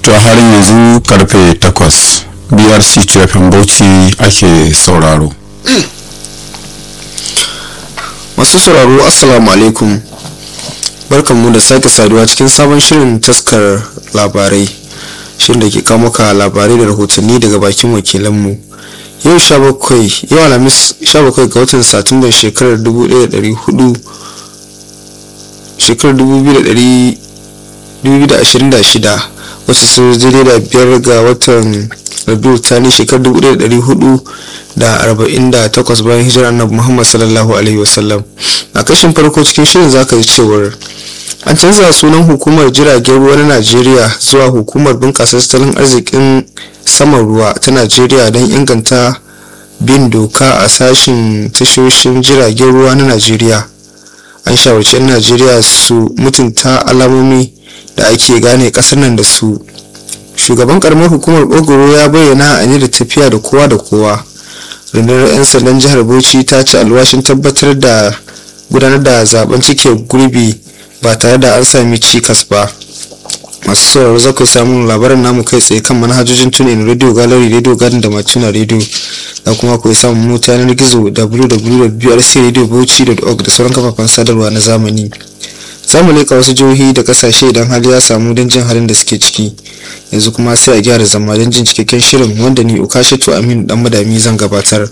to a halin yanzu karfe 8 brc cefin bauchi ake sauraro masu sauraro assalamu alaikum barkanmu da sake saduwa cikin sabon shirin taskar labarai shirin da ke kawo maka labarai da rahotanni daga bakin wakilanmu yau 17 yau alhamis 17 ga watan satumban shekarar 1400 shekarar 2026 wacce sun zai da biyar ga watan rabiu tani shekarar 1448 bayan hijirar annabi muhammad sallallahu alaihi wasallam a kashin farko cikin shirin zaka ji cewar an canza sunan hukumar jiragen ruwa na najeriya zuwa hukumar bunƙasa tattalin arzikin saman ruwa ta najeriya don inganta bin doka a sashen tashoshin jiragen ruwa na najeriya an shawarci 'yan najeriya su mutunta alamomi da ake gane kasar nan da su shugaban karamar hukumar ogoro ya bayyana a da tafiya da kowa da kowa rundunar 'yan sandan jihar bauchi ta ci alwashin tabbatar da gudanar da zaben cike gurbi ba tare da an sami cikas ba masu sauraro za ku samun labarin namu kai tsaye kan manhajojin tunin radio gallery radio garden da matuna radio da kuma ku samun mota yanar gizo www.brcradiobauchi.org da sauran kafafen sadarwa na zamani za mu leƙa wasu jihohi da kasashe idan hali ya samu don jin halin da suke ciki yanzu kuma sai a gyara zama don jin cikakken shirin wanda ni ukashatu aminu dan madami zan gabatar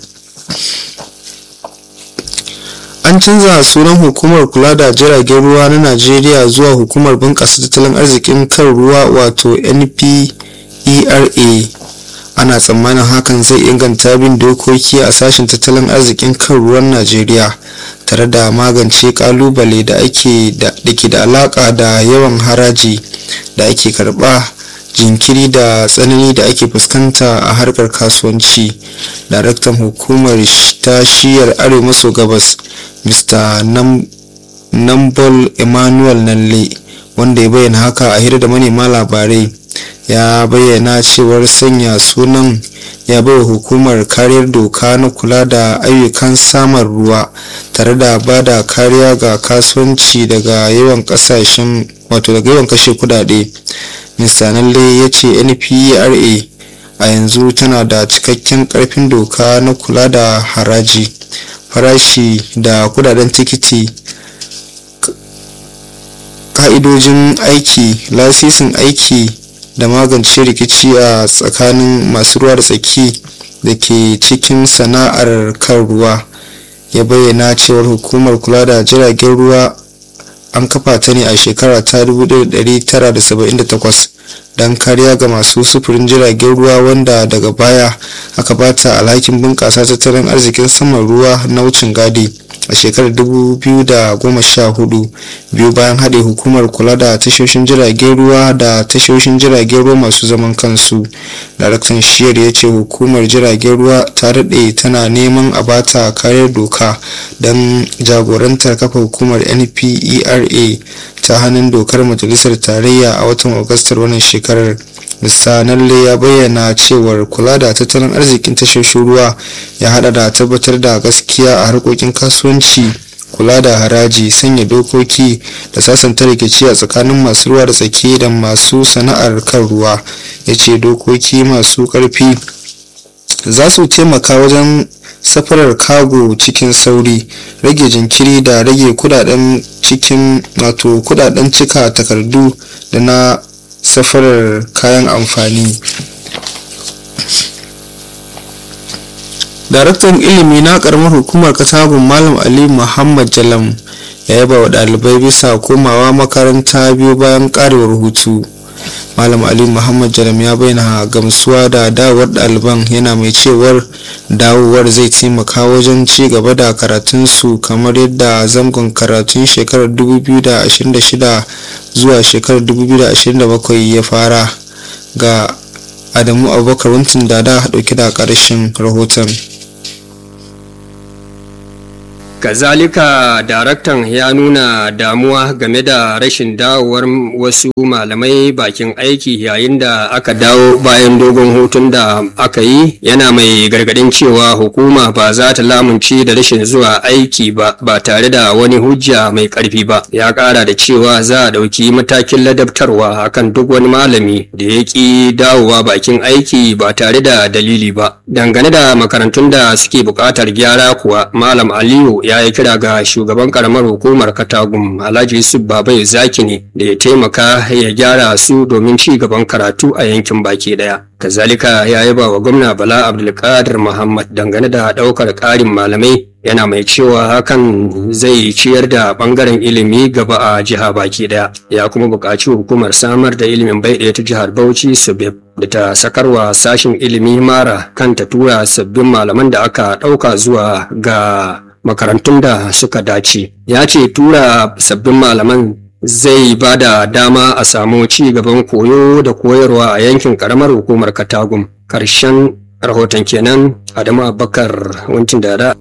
an canza sunan hukumar kula da jiragen ruwa na najeriya zuwa hukumar bunƙasa tattalin arzikin kan ruwa wato npera ana tsammanin hakan zai inganta bin dokoki a sashen tattalin arzikin kan ruwan najeriya tare da magance kalubale da ake da ke da alaka da yawan haraji da ake karba jinkiri da tsanani da ake fuskanta a harkar kasuwanci daraktan hukumar ta shiyar arewa maso gabas mr nambol emmanuel nalle wanda ya bayyana haka a hira da manema labarai ya bayyana cewar sanya sunan ya baiwa hukumar kariyar doka na kula da ayyukan samun ruwa tare da ba da kariya ga kasuwanci daga yawan kasashen wato daga yawan kashe kudade mr nalle ya ce npera a yanzu tana da cikakken karfin doka na kula da haraji farashi da kudaden tikiti ka'idojin aiki lasisin aiki da magance rikici a tsakanin masu ruwa da tsaki da ke cikin sana'ar kan ruwa ya bayyana cewar hukumar kula da jiragen ruwa an kafa ta ne a shekara ta 1978 don kariya ga masu sufurin jiragen ruwa wanda daga baya aka bata alhakin bunƙasa tattalin arzikin saman ruwa na wucin gadi a shekarar 2014 biyu bayan haɗe hukumar kula da tashoshin jiragen ruwa da tashoshin jiragen ruwa masu zaman kansu daraktan shiyar ya ce hukumar jiragen ruwa ta daɗe tana neman a bata kariyar doka don jagorantar kafa hukumar npera ta hannun dokar majalisar tarayya a watan agustar wannan shekarar Mr. Nalle ya bayyana cewar kula da tattalin arzikin tashoshin ruwa ya hada da tabbatar da gaskiya a harkokin kasuwanci kula da haraji sanya dokoki da sasanta rikici a tsakanin masu ruwa da tsaki da masu sana'ar kan ruwa ya ce dokoki masu karfi za su taimaka wajen safarar kago cikin sauri rage jinkiri da rage kudaden cikin wato kudaden cika takardu da na safarar kayan amfani daraktan ilimi na karamar hukumar katagun malam ali muhammad jalam ya yaba wa dalibai bisa komawa makaranta biyu bayan karewar hutu malam ali muhammad jalam ya bayyana gamsuwa da dawowar ɗaliban yana mai cewar dawowar zai taimaka wajen ci gaba da karatunsu kamar yadda zangon karatun shekarar 2026 zuwa shekarar 2027 ya fara ga adamu abubakar wuntin da da dauke da karshen rahoton kazalika daraktan ya nuna damuwa game da rashin dawowar wasu malamai bakin aiki yayin da aka dawo bayan dogon hutun da aka yi yana mai gargadin cewa hukuma ba za ta lamunci da rashin zuwa aiki ba ba tare da wani hujja mai karfi ba ya kara da cewa za a ɗauki matakin ladabtarwa akan duk wani malami da ya ƙi dawowa bakin aiki ba tare da dalili ba dangane da makarantun da suke buƙatar gyara kuwa malam aliyu ya yi kira ga shugaban karamar hukumar katagum alhaji yusuf babai zaki ne da ya taimaka ya gyara su domin ci gaban karatu a yankin baki daya kazalika ya yi ba wa gwamna bala abdulkadir muhammad dangane da ɗaukar ƙarin malamai yana mai cewa hakan zai ciyar da bangaren ilimi gaba a jiha baki daya ya kuma buƙaci hukumar samar da ilimin bai ɗaya ta jihar bauchi subeb da ta sakarwa sashin ilimi mara kan ta tura sabbin malaman da aka ɗauka zuwa ga makarantun da suka dace ya ce tura sabbin malaman zai ba da dama a samu ci gaban koyo da koyarwa a yankin karamar hukumar katagum karshen rahoton kenan adamu abubakar wancin da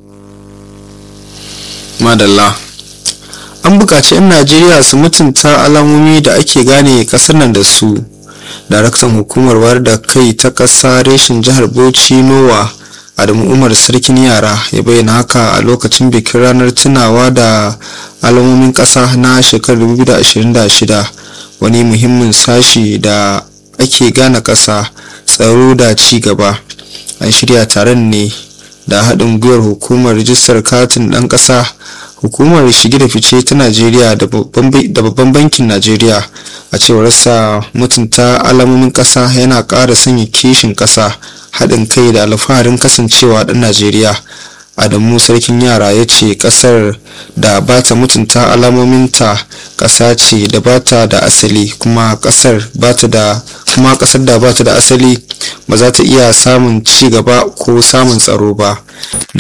madalla an buƙaci 'yan najeriya su mutunta alamomi da ake gane ƙasar nan da su daraktan hukumar wayar da kai ta ƙasa reshin jihar bauchi nowa adamu umar sarkin yara ya bayyana haka a lokacin bikin ranar tunawa da alamomin ƙasa na shekarar 2026 wani muhimmin sashi da ake gane ƙasa tsaro da ci gaba an shirya taron ne da haɗin gwiwar hukumar rijistar katin ɗan ƙasa hukumar shige da fice ta najeriya da babban bankin najeriya a cewar sa mutunta alamomin ƙasa yana ƙara sanya kishin ƙasa haɗin kai da alfaharin kasancewa ɗan najeriya adamu sarkin yara ya ce ƙasar da ba ta mutunta alamominta ƙasa ce da ba ta da asali kuma ƙasar ba ta da kuma ƙasar da ba ta da asali ba za ta iya samun ci gaba ko samun tsaro ba